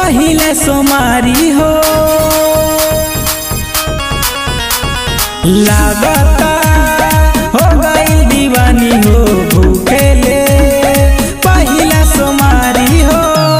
पहिले सोमारी हो लागता हो गई दीवानी हो भूखेले पहिला सोमारी हो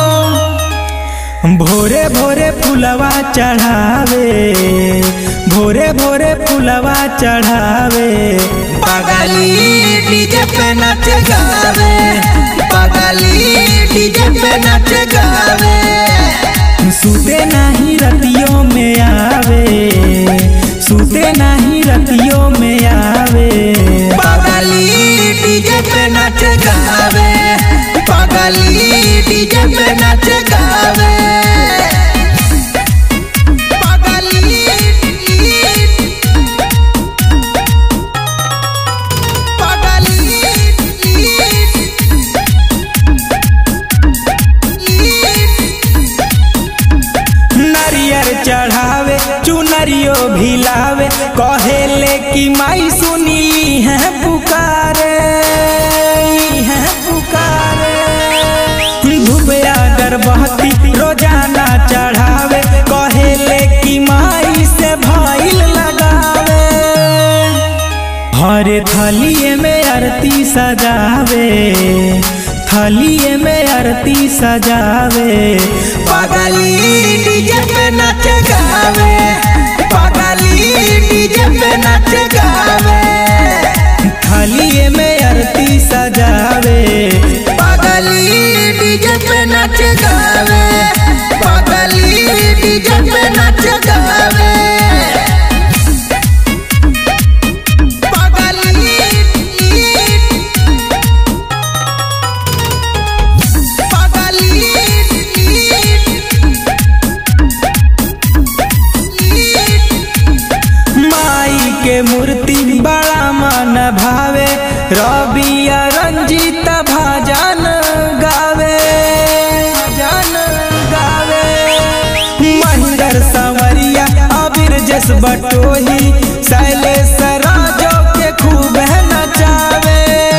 भोरे भोरे फुलवा चढ़ावे भोरे भोरे फुलवा चढ़ावे पगली डीजे पे नाच गावे पगली डीजे पे नाच गावे सुते नहीं रतियों में आवे सुते नहीं रतियों में आवे पगली डीजे पे नाच गावे पगली डीजे पे नाच गावे पगली नरियर चढ़ावे चुनरियो भिलावे कहेले कि माई सुनीली है पुकारे है पुकारे धुबया गर्भवती रोजाना चढ़ावे कहेले कि माई से भइल लगावे हरे थलिए में आरती सजावे थलिए में आरती सजावे पगली डीजे पे नाच गावे पगली डीजे पे नाच गावे थलिए में आरती सजावे पगली डीजे पे नाच गावे पगली डीजे पे नाच गावे पगली माई के मूर्ति बड़ा मन भावे रबिया रंजीत भजन गावे भजन गावे महिंदर संवरिया अबीर जस बटोही शैलेश राजो के खूब नचावे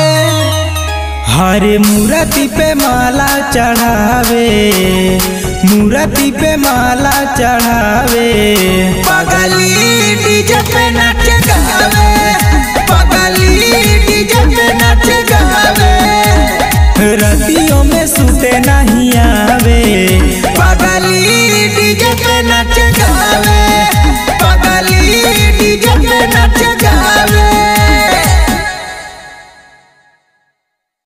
हरे मूर्ति पे माला चढ़ावे मूर्ति पे माला चढ़ावे पगली डीजे पे नाच गावे पगली डीजे पे नाच गावे रतियों में सुते नहीं आवे पगली डीजे पे नाच